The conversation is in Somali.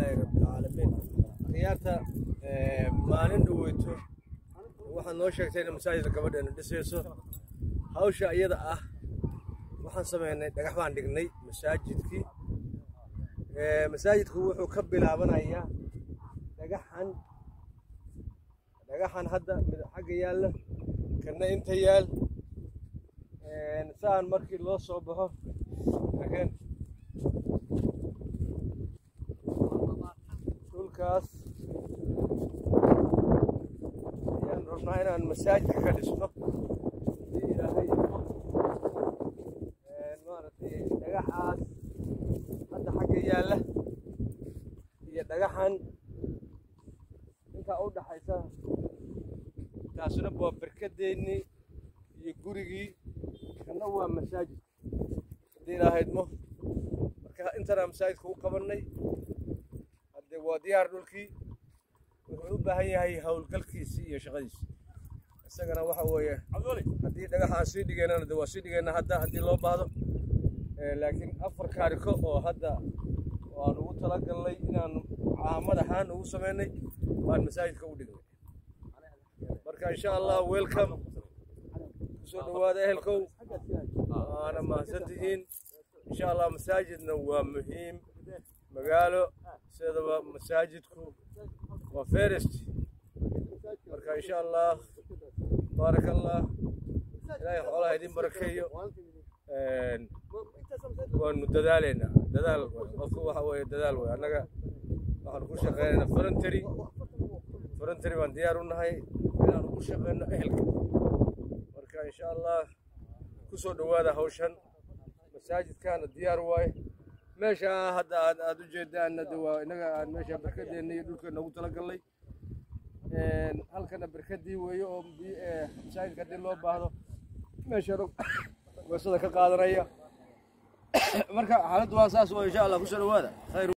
lilaahi rabbilcaalamiin khiyaarta maalin dhaweyto waxaad noo sheegtay in masaajidka gabadheena dhisayso hawsha iyada ah waxaan sameynay dhagax baan dhignay masaajidkii masaajidku wuxuu ka bilaabanayaa dhagaxan dhagaxan hadda mid xagga yaalla kana inta yaal saan markii loo soo baxo laakiin dhulkaas ayaan rabnaa inaan masaajidka ka dhisno hadii ilaahay maaragtay dhagaxaas hadda xagga yaalla iyo dhagaxan intaa u dhaxaysa taasuna waa berkadeennii iyo gurigii kana waa masaajid haddii ilaahaydmo marka intanaa masaajidka u qabannay haddee waa diyaar dhulkii wuxuu u baahan yahay howlgalkiisii iyo shaqadiisi isagana waxa weeye haddii dhagaxaan sii dhigaynana de waa sii dhigayna hadda haddii loo baahdo laakiin afar kaariko oo hadda aan ugu talagalnay inaan caamad ahaan ugu samaynay baan masaajidka u dhignay marka insha allah welcome kusoo dhawaada ehelkow waana mahadsantihiin insha allah masaajidna waa muhiim magaalo sidaba masaajidku waa ferest marka insha allah baaraka allah ilaahay xoolaha idin barakeeyo waanu dadaalaynaa dadaal qofku waxa weeye dadaal wey annaga waxaanu ku shaqeynaynaa voluntary voluntary baan diyaar u nahay inaan ugu shaqeyno ehelka marka insha allah kusoo dhawaada hawshan masaajidkaana diyaar waaye meesha hadda aad aad u jeedaanna de waa innaga aan meesha berkadeenna iyo dhulkeena ugu talagalnay halkana berkadii weeye oo masaajidka haddii loo baahdo meesha weesada ka qaadanaya marka xaaladdu waa saas oo insha allah kusoo dhawaada khayr